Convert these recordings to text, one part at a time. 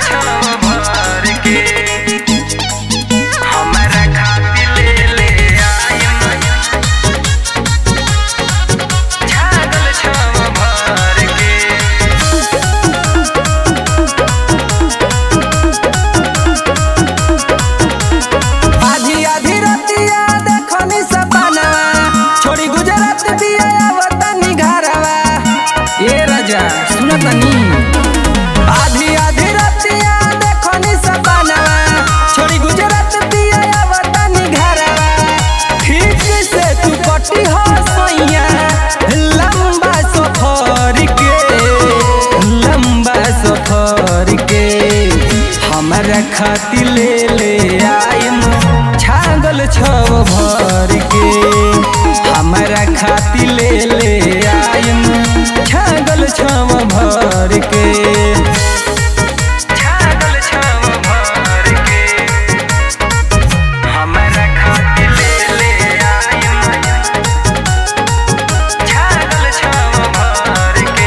छाव भर के हमरा खातिर ले ले आइम छागल छाव भर के आधी आधी रतिया देखनी सपनवा छोड़ी गुजरात दिया वतनी घरवा ए राजा सुनतनी आधी आधी रतिया देखनी सपनवा छोड़ी गुजरात दिया वतनी घरवा ठीक से तू कटी हो सैया लंबा सफर के लंबा सफर के हमरा खातिर ले ले आइम छागल छव भर के हमरा खातिर ले ले आइम छागल छव भर के छागल छाव भर के हमरा खातिर ले ले आइम छागल छाव भर के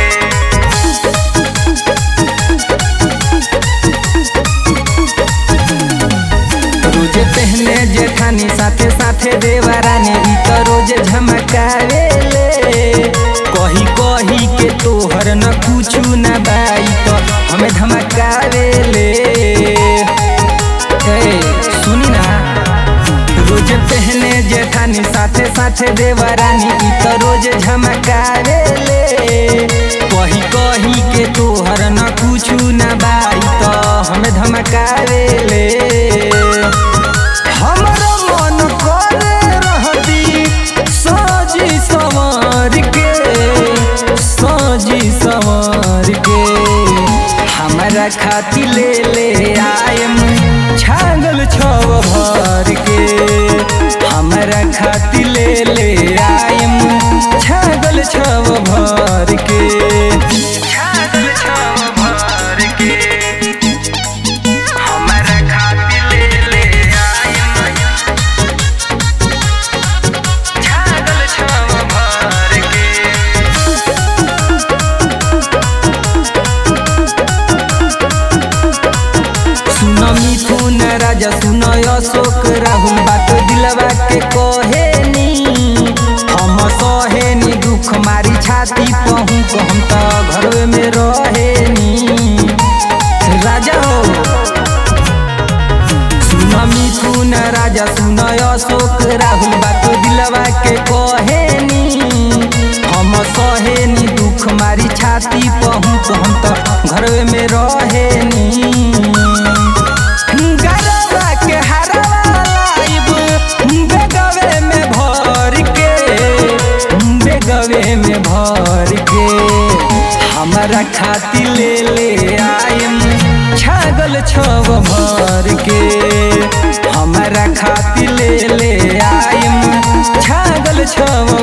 रोज पहने जेठानी साथे साथे देवरानी ई तो रोज झमकावेले कही कही के तोहर न कुछु न बाई तो हमें धमकावेले ए सुनी ना रोज पहने जेठानी साथे साथे देवरानी ई तो रोज झमकावेले कही कही के तोहर न कुछु न बाई तो हमें धमकावेले हमरो मन करे रहती सजी संवर के सजी संवर के हमरा खातिर ले ले आयम छागल छव भर के हमरा खातिर ले ले आयम छागल छव भर के छागल छाव भर के हमरा खातिर ले ले आइम छागल छाव भर के सुन मिथुन राजा सुन अशोक राहुल बात दिलवा के कहेनी हम सहेनी दुख मारी छाती पहू को हम तो घरवे में रहेनी राजा हो सुन मिथुन राजा सुन अशोक राहुल बात दिलवा के कहेनी हम सहेनी दुख मारी छाती पहू को हम तो घरवे में रहेनी गरबा के हरवा लाइब बेगवे में भर के बेगवे में भर के हमरा खातिर ले ले आइम छागल छव भर के हमरा खातिर ले ले आइम छागल छव